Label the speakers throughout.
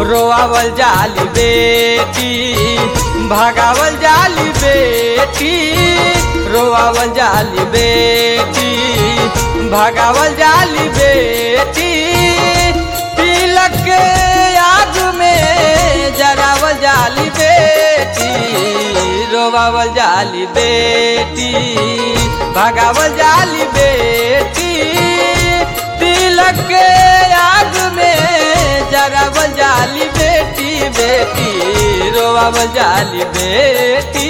Speaker 1: रोआवल जाली बेटी भगावल जाली बेटी रोआवल जाली बेटी भगावल जाली बेटी तिलक के आग में जरावल जाली बेटी रोआवल जाली बेटी भगावल जाली बेटी तिलक के आग में जरावल जाली बेटी बेटी रोआवल जाली बेटी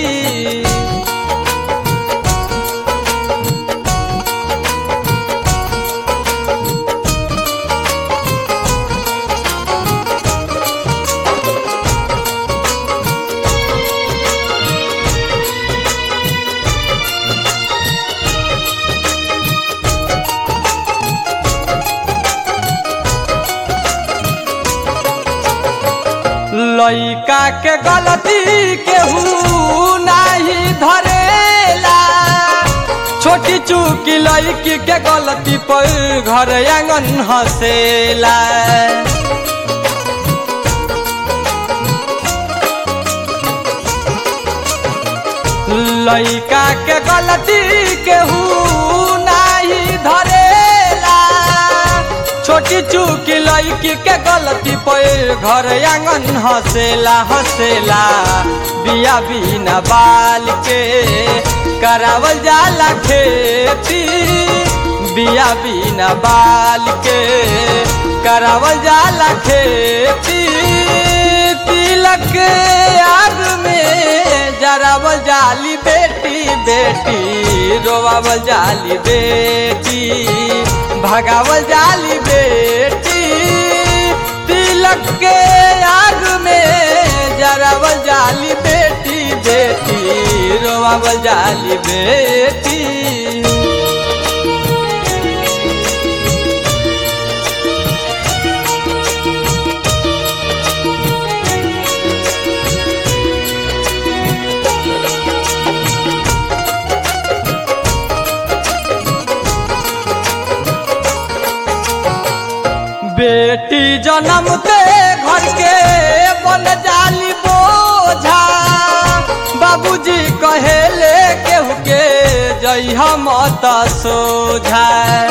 Speaker 1: लइका के गलती केहू नाही धरेला छोटी चूकी लड़की के गलती पर घर आंगन हसेला लइका के गलती केहू नाही धरेला छोटी चूकी लड़की के गलती पर घर आंगन हसेला हसेला बिया बिना बाल के करावल जाला खेती बिया बिना बाल के करावल जाला खेती तिलक के आग में जरावल जाली बेटी बेटी रोवावल जाली बेटी भगावल जाली बेटी तिलक के आग में जरावल जाली बेटी बेटी रोवावल जाली बेटी बेटी जन्म ते घर के बन जाली बोझा बाबूजी कहेले केहू के जई हम सोझा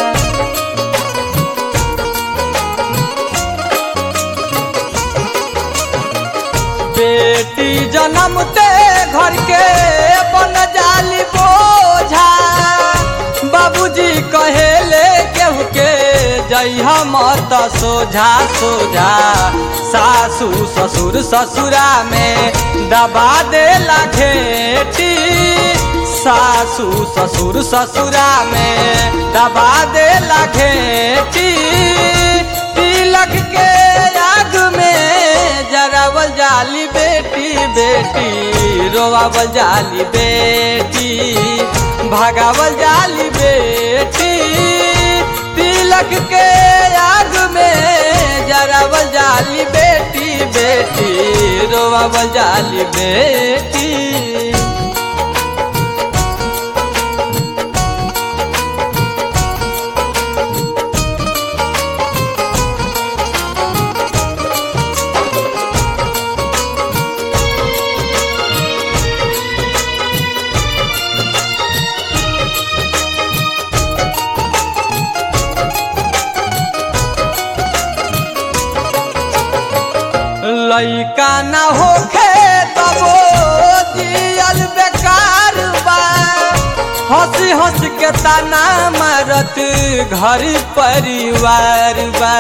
Speaker 1: बेटी जन्म ते घर के बन जाली बोझा बाबूजी कहेले केहू के जई हम सोझा सोझा सासू ससुर ससुरा में दबा दे घेटी सासू ससुर ससुरा में दबा दे घेटी तिलक के आग में जरावल जाली बेटी बेटी रोवावल जाली बेटी भगावल जाली बेटी तिलक के आग में जरावल जाली बेटी बेटी रोवावल जाली बेटी लइका न होखे तबो जियल बेकार बा हंसी हंस के ताना मारत घर परिवार बा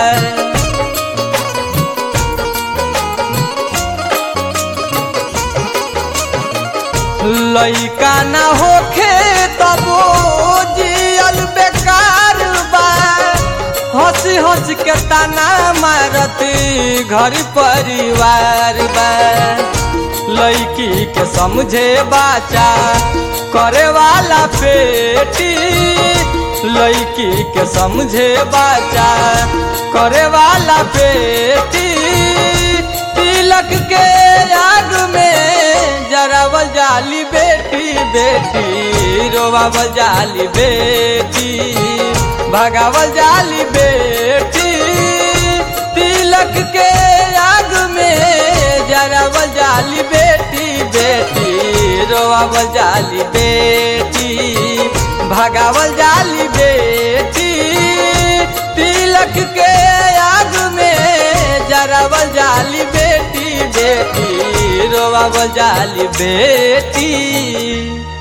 Speaker 1: लइका न होखे तबो जियल बेकार बा हंसी हंस के ताना मारत घर परिवार बा लड़की के समझे बाचा करे वाला बेटी लड़की के समझे बाचा करे वाला बेटी तिलक के आग में जरावल जाली बेटी बेटी रोवावल जाली बेटी भगावल जाली बेटी तिलक के आग में जाली बेटी बेटी रोआवल जाली बेटी भगावल जाली बेटी तिलक के आग में जरावल जाली बेटी बेटी रोआवल जाली बेटी